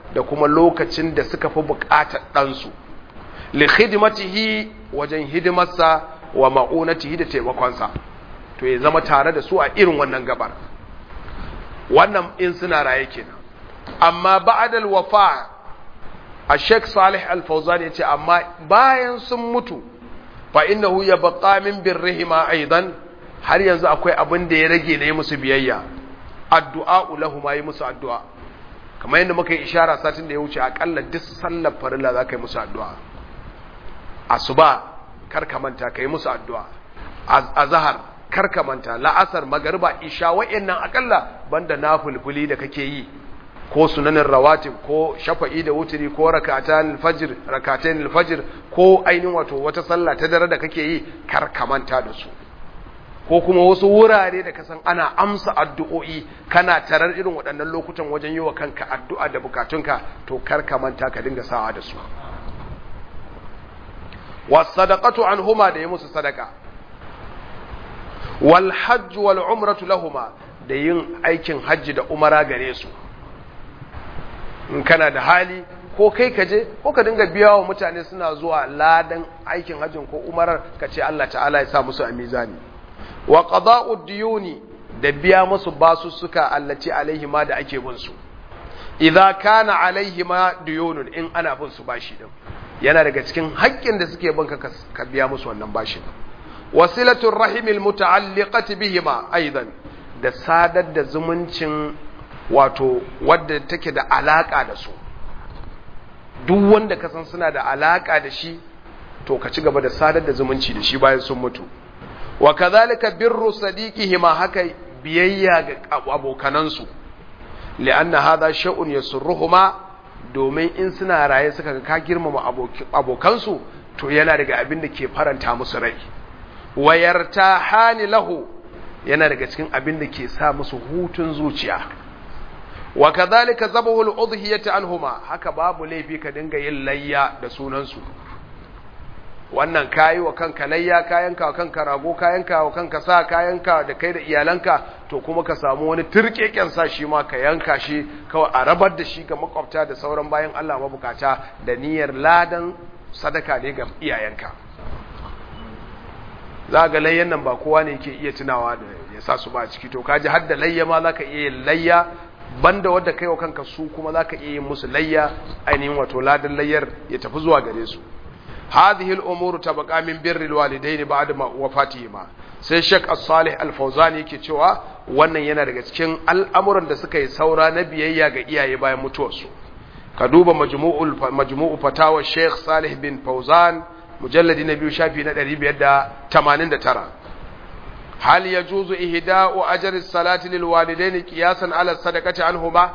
da kuma lokacin da suka fi buƙatar ɗansu li khidmatihi wajen hidimarsa wa ma'unatihi da taimakonsa to ya zama tare da su a irin wannan gabar wannan in suna raye kenan amma ba'dal wafa a Sheikh Salih Al-Fawzan yace amma bayan sun mutu fa innahu yabqa min birrihima aidan har yanzu akwai abin da ya rage ne musu biyayya addu'a lahu ma yi musu addu'a kamar yadda muka yi ishara satin da ya wuce akalla duk sallar farilla za ka yi musu addu'a asuba kar ka manta ka yi musu addu'a azhar kar ka manta la'asar magariba isha wa'annan akalla banda nafulfuli da kake yi ko sunanin rawatib ko shafa'i da wuturi ko rakatan fajr rakatan fajr ko ainihin wato wata sallah ta dare da kake yi kar ka manta da su ko kuma wasu wurare da kasan ana amsa addu'o'i kana tarar irin waɗannan lokutan wajen yi wa kanka addu'a da bukatunka to kar ka manta ka dinga sawa da su wasadaqatu anhuma da yi musu sadaka wal hajj wal umratu lahuma da yin aikin hajji da umara gare su in kana da hali ko kai ka je ko ka dinga biya wa mutane suna zuwa ladan aikin hajjin ko umarar ka ce Allah ta'ala ya sa musu a mizani wa qada'u diyuni da biya musu basussuka allati alaihi ma da ake bin su idza kana alaihi ma diyunun in ana bin su bashi din yana daga cikin haƙƙin da suke bin ka ka biya musu wannan bashin wasilatul rahimil muta'alliqati bihima aidan da sadar da zumuncin wato wadda take da alaka da su duk wanda ka san suna da alaka da shi to ka ci gaba da sadar da zumunci da shi bayan sun mutu wa kadhalika birru sadiqihima haka biyayya ga abokanansu li'anna hadha shay'un yasurruhuma domin in suna raye suka ga ka girmama abokansu to yana daga abin da ke faranta musu rai wayarta hani lahu yana daga cikin abin da ke sa musu hutun zuciya wa kadhalika zabahu al-udhiyati anhuma haka babu laifi ka dinga yin layya da sunansu wannan kayi wa kanka layya kayanka wa kanka rago kayanka wa kanka sa kayanka da kai da iyalanka to kuma ka samu wani turkeken sa shi ma ka yanka shi kawai a rabar da shi ga makwabta da sauran bayan Allah mabukata da niyyar ladan sadaka ne ga iyayenka za ga layyan nan ba kowa ne yake iya tunawa da ya sa su ba a ciki to kaji har da layya ma za ka iya yin layya banda wadda kai wa kanka su kuma za ka iya yin musu layya ainihin wato ladan layyar ya tafi zuwa gare su هذه الأمور تبقى من بر الوالدين بعد ما وفاتهما sai Sheikh As-Salih Al-Fawzani yake cewa wannan yana daga cikin al'amuran da suka yi saura na biyayya ga iyaye bayan mutuwarsu ka duba majmu'ul majmu'u fatawa Sheikh Salih bin Fawzan mujalladi na biyu shafi na 589 hal yajuzu ihda'u ajri as-salati lil walidaini qiyasan ala sadaqati anhuma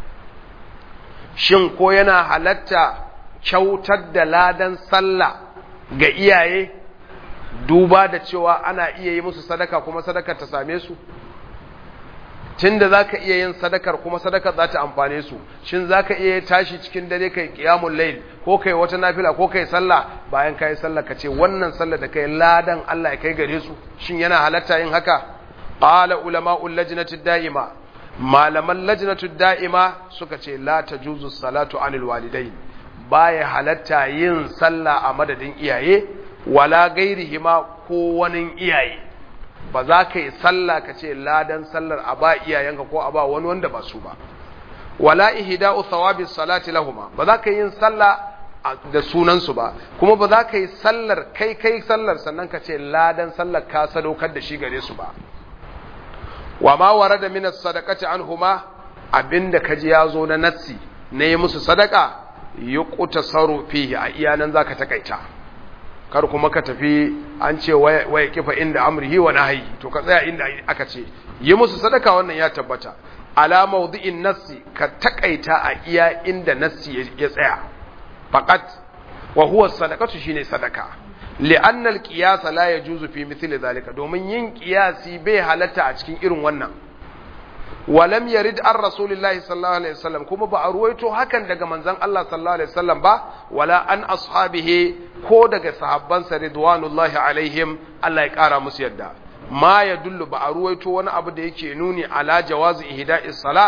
shin ko yana halatta kyautar da ladan sallah ga iyaye duba da cewa ana iya yi musu sadaka kuma sadakar ta same su tunda zaka iya yin sadakar kuma sadakar za ta amfane su shin zaka iya tashi cikin dare kai qiyamul layl ko kai wata nafila ko kai sallah bayan kai sallah ka ce wannan sallah da kai ladan Allah ya kai gare su shin yana halatta yin haka qala ulama'ul lajnati da'ima malaman lajnatu da'ima suka ce la tajuzu salatu anil walidain baya halatta yin sallah a madadin iyaye wala gairihima ko wani iyaye ba za ka yi sallah ka ce ladan sallar a ba iyayenka ko a ba wani wanda ba su ba wala ihda'u thawabi salati lahuma ba za ka yi sallah da sunansu ba kuma ba za ka yi sallar kai kai sallar sannan ka ce ladan sallar ka sadaukar da shi gare su ba wa ma warada min as-sadaqati anhuma abinda kaji yazo na nassi ne musu sadaka yuqta saru fihi a iyanan zaka takaita kar kuma ka tafi an ce waya kifa inda amrihi wa nahyi to ka tsaya inda aka ce yi musu sadaka wannan ya tabbata ala mawdi'in nassi ka takaita a iya inda nassi ya tsaya faqat wa huwa sadaqatu shine sadaka li'anna al-qiyas la yajuzu fi mithli zalika domin yin qiyasi bai halatta a cikin irin wannan walam yarid an rasulillahi sallallahu alaihi wasallam kuma ba a ruwaito hakan daga manzon Allah sallallahu alaihi wasallam ba wala an ashabihi ko daga sahabbansa ridwanullahi alaihim Allah ya kara musu yadda ma ya dullu ba a ruwaito wani abu da yake nuni ala jawazi ihda'is sala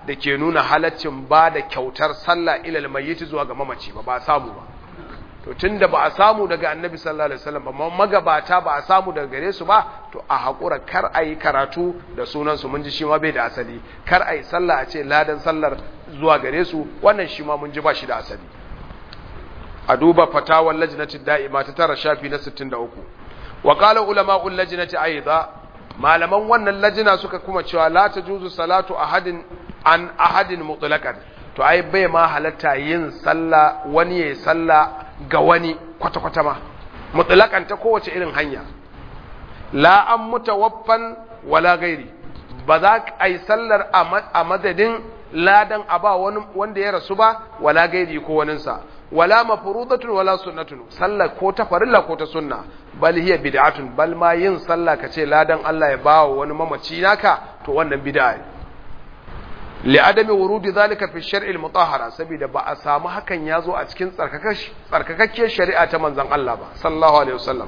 da ke nuna halaccin ba da kyautar sallah ilal mayyiti zuwa ga mamaci ba ba samu ba to tunda ba a samu daga annabi sallallahu alaihi wasallam ba magabata ba a samu daga gare su ba to a hakura kar a yi karatu da sunan su mun ji shi ma bai da asali kar a yi sallah a ce ladan sallar zuwa gare su wannan shi ma mun ji ba shi da asali a duba fatawar lajnati da'ima ta tara shafi na 63 wa qala ulama'ul lajnati aidan malaman wannan lajina suka kuma cewa la tajuzu salatu ahadin an ahadin mutlaqan to ai bai ma halatta yin sallah wani yayi sallah ga wani kwata kwata ma mutlaqan ta kowace irin hanya la an mutawaffan wala gairi ba za a yi sallar a madadin ladan a ba wani wanda ya rasu ba wala gairi ko waninsa wala mafrudatun wala sunnatun sallah ko ta farilla ko ta sunna bal hiya bid'atun bal ma yin sallah kace ladan Allah ya bawa wani mamaci naka to wannan bid'a ne li adami wurudi zalika fi shar'i al-mutahhara saboda ba a samu hakan yazo a cikin tsarkakakkiyar shari'a ta manzon Allah ba sallallahu alaihi wasallam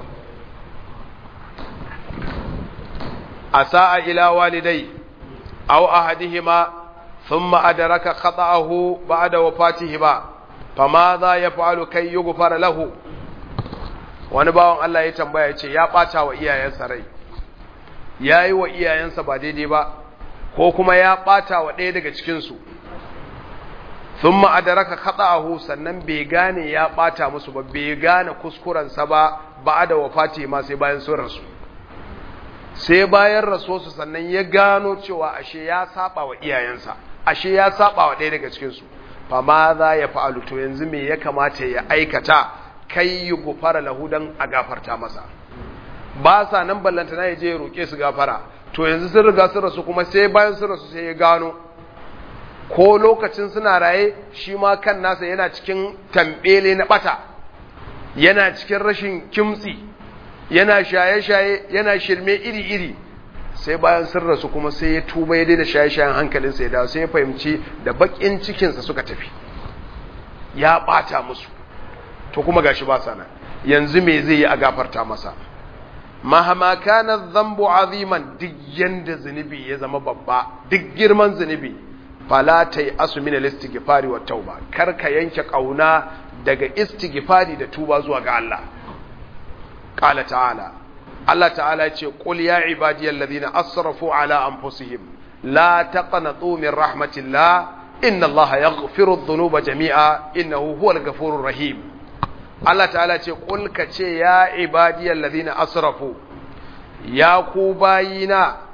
asaa ila walidai aw ahadihima thumma adraka khata'ahu ba'da wafatihima famaza ya fa'alu kai yi gufara lahu wani bawan Allah ya tambaya ce ya ɓata wa iyayensa rai ya yi wa iyayensa ba daidai ba ko kuma ya ɓata wa ɗaya daga cikinsu sun ma'adaraka kaɗa'ahu sannan bai gane ya ɓata musu ba bai gane kuskurensa ba ba da wafati ma sai bayan sun rasu sai bayan rasuwarsu sannan ya gano cewa ashe ya saba wa iyayensa ashe ya saba wa ɗaya daga cikinsu fama za ya fa'alu to yanzu me ya kamata ya aikata kai yi gufara lahu don a gafarta masa ba sa nan ballantana ya je ya roƙe su gafara to yanzu sun riga sun rasu kuma sai bayan sun rasu sai ya gano ko lokacin suna raye shi ma kan nasa yana cikin tambele na bata yana cikin rashin kimtsi yana shaye-shaye yana shirme iri-iri sai bayan sun rasu kuma sai ya tuba ya daina shaye-shayen hankalinsa ya dawo sai ya fahimci da bakin cikinsa suka tafi ya bata musu to kuma gashi ba sana yanzu me zai yi a gafarta masa mahama kana dhanbu aziman duk yanda zunubi ya zama babba duk girman zunubi fala tai asu min al-istighfari wa tauba kar ka yanke kauna daga istighfari da tuba zuwa ga Allah qala ta'ala Allah ta'ala ce qul ya ibadiyal ladina asrafu ala anfusihim la taqnatu min rahmatillah inna Allah yaghfiru adh-dhunuba jami'a innahu huwal ghafurur rahim Allah ta'ala ce qul ka ce ya ibadiyal ladina asrafu ya ku bayina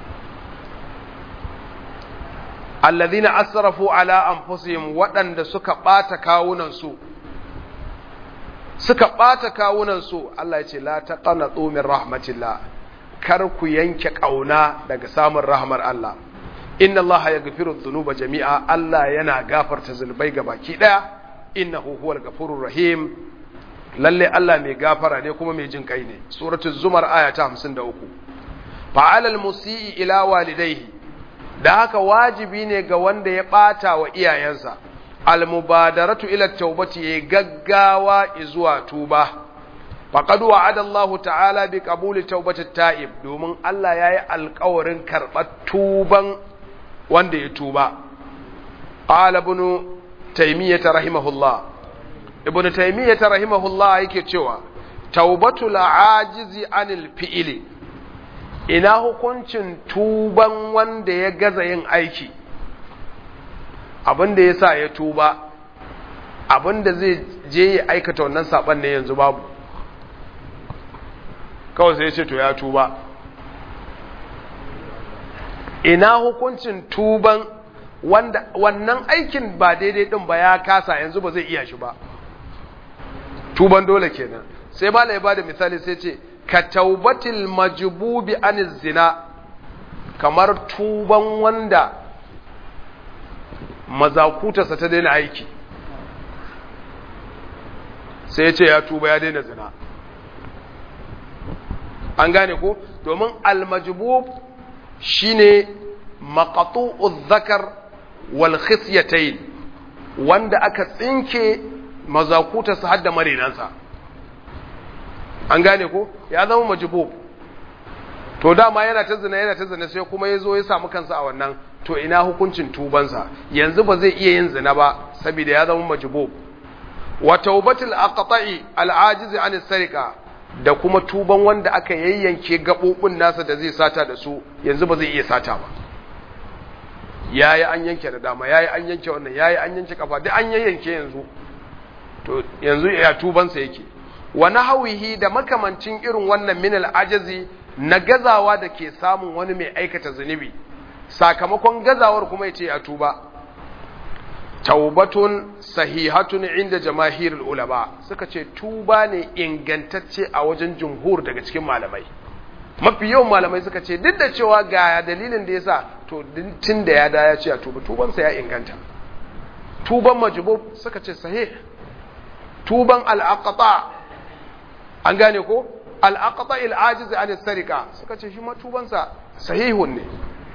alladhina asrafu ala anfusihim waɗanda suka ɓata kawunansu suka ɓata kawunansu Allah ya ce la taqnatu min rahmatillah kar ku yanke ƙauna daga samun rahmar Allah inna Allah yaghfiru dhunuba jami'a Allah yana gafarta zunubai baki ɗaya innahu huwal ghafurur rahim lalle Allah mai gafara ne kuma mai jin kai ne suratul zumar aya ta 53 fa'alal musii ila walidayhi da haka wajibi ne ga wanda ya ɓata wa iyayensa almubadaratu ila taubati ya gaggawa zuwa tuba faqad wa'ada Allah ta'ala bi qabuli taubati ta'ib domin Allah yayi alƙawarin karɓar tuban wanda ya tuba qala ibn taymiyyah rahimahullah ibn taymiyyah rahimahullah yake cewa taubatul ajizi anil fi'ili ina hukuncin tuban wanda ya gaza yin aiki abin da ya sa ya tuba abin da zai je ya aikata wannan saban ne yanzu babu kawai sai ya ce to ya tuba ina hukuncin tuban wanda wannan aikin ba daidai din ba ya kasa yanzu ba zai iya shi ba tuban dole kenan sai mala ya bada misali sai ce ka taubatil majbubi aniz zina kamar tuban wanda mazakutarsa ta daina aiki sai ya ce ya tuba ya daina zina an gane ko domin almajbub shine maqatu'uz zakar wal khisyatayn wanda aka tsinke mazakutarsa har da marinansa an gane ko ya zama majbub to dama yana ta zina yana ta zina sai kuma ya zo ya samu kansa a wannan to ina hukuncin tubansa yanzu ba zai iya yin zina ba saboda ya zama majbub wa taubatul aqta'i al-ajiz an sarika da kuma tuban wanda aka yayyanke gabobin nasa da zai sata da su yanzu ba zai iya sata ba yayi an yanke da dama yayi an yanke wannan yayi an yanke kafa duk an yayyanke yanzu to yanzu ya tubansa yake wa nahwihi da makamancin irin wannan min al-ajazi na gazawa da ke samun wani mai aikata zunubi sakamakon gazawar kuma yace ya tuba taubatun sahihatun inda jamahirul ulama suka ce tuba ne ingantacce a wajen jumhur daga cikin malamai mafi yawan malamai suka ce duk da cewa ga dalilin da yasa to tun da ya da ya ce a tuba tubansa ya inganta tuban majbub suka ce sahih tuban al-aqta an gane ko al-aqta al-ajiz an sarika suka ce shi ma tubansa sahihun ne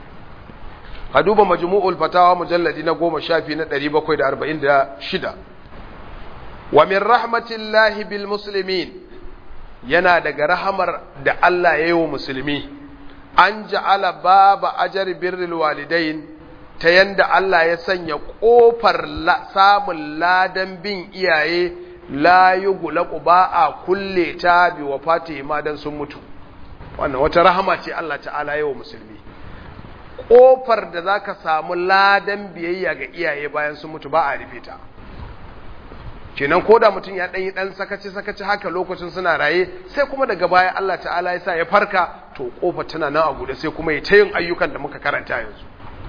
ka duba majmu'ul fatawa mujalladi na goma shafi na 746 wa min rahmatillahi bil muslimin yana daga rahamar da Allah ya yi wa musulmi an ja'ala baba ajar birril walidain ta yanda Allah ya sanya kofar samun ladan bin iyaye la yughlaqu ba a kulle ta bi wafati ma dan sun mutu wannan wata rahama ce Allah ta'ala ya yi wa musulmi kofar da za ka samu ladan biyayya ga iyaye bayan sun mutu ba a rufe ta kenan ko da mutum ya ɗanyi ɗan sakaci-sakaci haka lokacin suna raye sai kuma daga baya Allah ta'ala ya sa ya farka to kofar tana nan a guda sai kuma ya ta yin ayyukan da muka karanta yanzu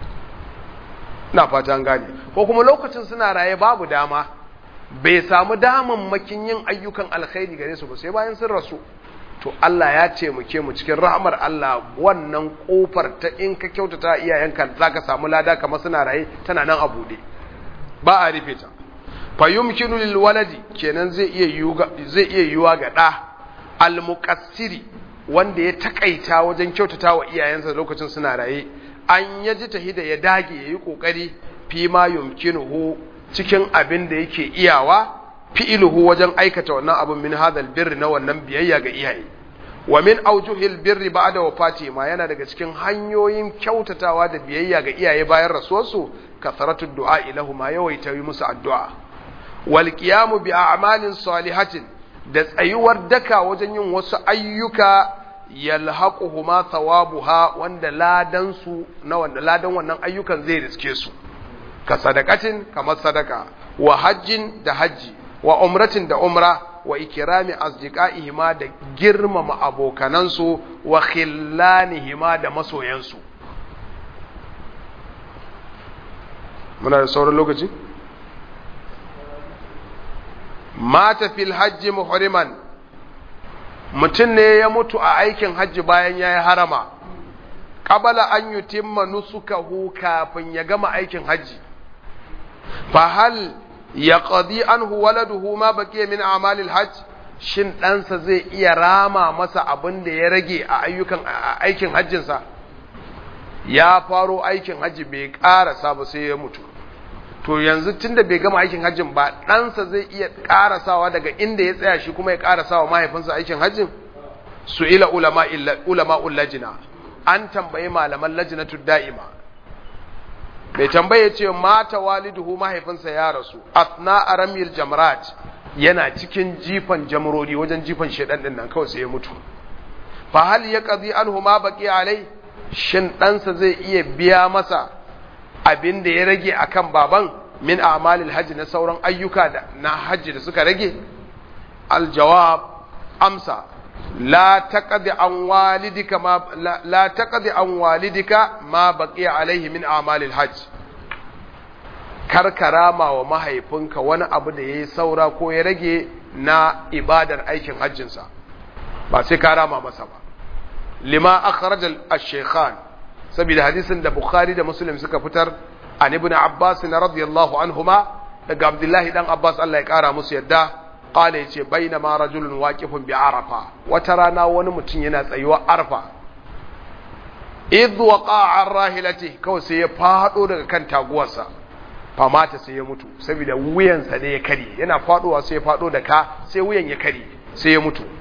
na fata gane ko kuma lokacin suna raye babu dama bai samu damammakin yin ayyukan alkhairi gare su ba sai bayan sun rasu to Allah ya taimake mu cikin rahmar Allah wannan kofar ta in ka kyautata iyayenka zaka samu lada kamar suna raye tana nan a bude ba a rufe ta fa yumkinu lil waladi kenan zai iya yuga zai iya yuwa ga da al muqassiri wanda ya takaita wajen kyautata wa iyayensa lokacin suna raye an yaji tahida ya dage yayi kokari fi ma yumkinuhu cikin abin da yake iyawa fi'iluhu wajen aikata wannan abin min hadal birri na wannan biyayya ga iyaye wa min aujuhil birri ba'da wafati ma yana daga cikin hanyoyin kyautatawa da biyayya ga iyaye bayan rasuwarsu kasaratu du'a ilahu ma yawaita yi musu addu'a wal qiyamu bi a'malin salihatin da tsayuwar daka wajen yin wasu ayyuka yalhaquhuma thawabuha wanda ladan su na wanda ladan wannan ayyukan zai riske su ka sadakatin kamar sadaka wa hajjin da hajji wa umratin da umra wa ikirami asdiqaihima da girmama abokanansu wa khillanihima da masoyansu muna da sauran lokaci mata fil hajji muhriman mutum ne ya mutu a aikin hajji bayan yayi harama qabala an yutimma nusukahu kafin ya gama aikin hajji fa hal ya ƙadi an waladuhu ma baƙi min amalil hajj shin ɗansa zai iya rama masa abin da ya rage a ayyukan aikin hajjinsa ya faro aikin hajji bai ƙarasa ba sai ya mutu to yanzu tunda bai gama aikin hajjin ba ɗansa zai iya ƙarasawa daga inda ya tsaya shi kuma ya ƙarasawa mahaifinsa aikin hajjin su ila ulama ullajina an tambayi malaman lajinatu da'ima mai tambaye ce mata waliduhu mahaifinsa ya rasu asna aramil jamrat yana cikin jifan jamrodi wajen jifan shedan din nan kawai sai ya mutu fa hal ya qadi anhu ma baqi alai shin ɗansa zai iya biya masa abin da ya rage akan baban min a'malil hajji na sauran ayyuka da na hajji da suka rage aljawab amsa la taqdi an walidika ma la, la taqdi an walidika ma baqiya alaihi min a'malil hajj karkarama wa mahaifinka wani abu da yayi saura ko ya rage na ibadar aikin hajjinsa ba sai ka rama masa ba lima akhraj al-shaykhan saboda hadisin da bukhari da muslim suka fitar an ibn abbas radiyallahu anhuma daga abdullahi dan abbas Allah ya kara musu yadda qala yace bainama rajulun waqifun bi arafa wata rana wani mutum yana tsayuwa arfa idh waqa'a ar-rahilati kawai sai ya fado daga kan taguwarsa famata sai ya mutu saboda wuyansa ne ya kare yana fadowa sai ya fado da ka sai wuyan ya kare sai ya mutu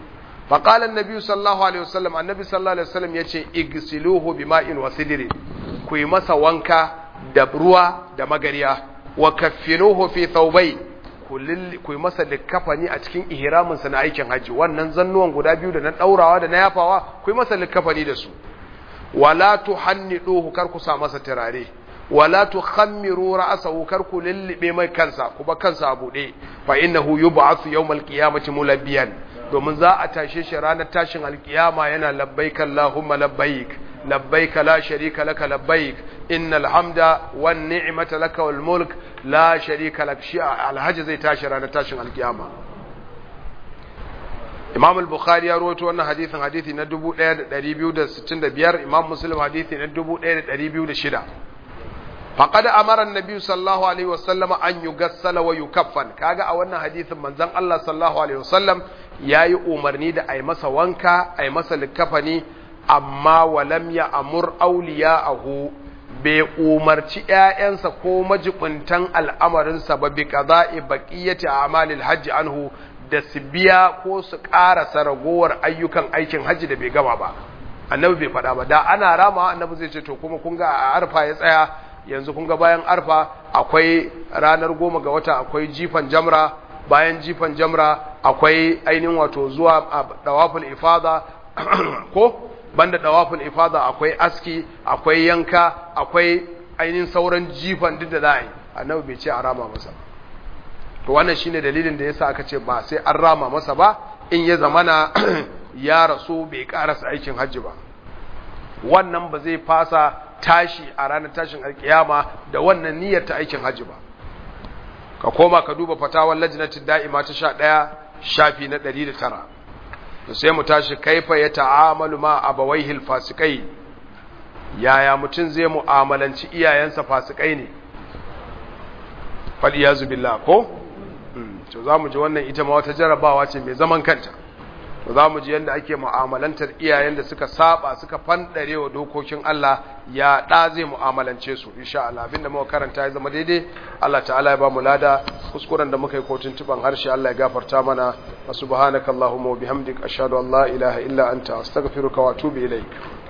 فقال النبي صلى الله عليه وسلم النبي صلى الله عليه وسلم yace igsiluhu bima'in wa sidri ku yi masa wanka da ruwa da magariya wa kaffinuhu fi thawbay ku yi masa likafani a cikin ihramin sa na aikin haji wannan zannuwan guda biyu da na daurawa da na yafawa ku yi masa likafani da su wala tuhanniduhu kar ku sa masa turare wala tukhammiru ra'sahu kar ku lillibe mai kansa ku ba kansa a bude fa innahu yub'athu yawmal qiyamati mulabbiyan domin za a tashe shi ranar tashin alkiyama yana labbaik Allahumma labbaik labbaik la sharika laka labbaik innal hamda wan ni'mata laka wal mulk la sharika lak shi alhaji zai tashi ranar tashin alkiyama Imam al-Bukhari ya rawaito wannan hadisin hadisi na 1265 Imam Muslim hadisi na 1206 faqad amara an-nabi sallallahu alaihi wasallam an yugassala wa yukaffan kaga a wannan hadisin manzon Allah sallallahu alaihi wasallam yayi umarni da ai masa wanka ai masa likafani amma walam ya amur awliya'ahu bai umarci ƴaƴansa ko majibuntan al'amarinsa ba bi qada'i baqiyati a'malil hajji anhu da su biya ko su ƙarasa ragowar ayyukan aikin hajji da bai gama ba annabi bai faɗa ba da ana rama annabi zai ce to kuma kun ga a arfa ya tsaya yanzu kun ga bayan arfa akwai ranar goma ga wata akwai jifan jamra bayan jifan jamra akwai ainihin wato zuwa dawaful ifada ko banda dawaful ifada akwai aski akwai yanka akwai ainihin sauran jifan duk da za a yi annabi bai ce a rama masa to wannan shine dalilin da yasa aka ce ba sai an rama masa ba in ya zamana ya rasu bai karasa aikin hajji ba wannan ba zai fasa tashi a ranar tashin alkiyama da wannan niyyar ta aikin hajji ba ka koma ka duba fatawar lajnatin da'ima ta sha ɗaya shafi na ɗari da tara to sai mu tashi kaifa ya ta'amalu ma abawaihil fasikai yaya mutum zai mu'amalanci iyayensa fasikai ne faɗi ya billah ko to za mu ji wannan ita ma wata jarabawa ce mai zaman kanta to za mu ji yadda ake mu'amalantar iyayen da suka saba suka fandare wa dokokin Allah ya ɗa zai mu'amalance su insha Allah abinda muka karanta ya zama daidai Allah ta'ala ya ba mu lada kuskuren da muka yi kotun tuban harshe Allah ya gafarta mana wa subhanakallahumma wa bihamdik ashhadu an la ilaha illa anta astaghfiruka wa atubu ilaik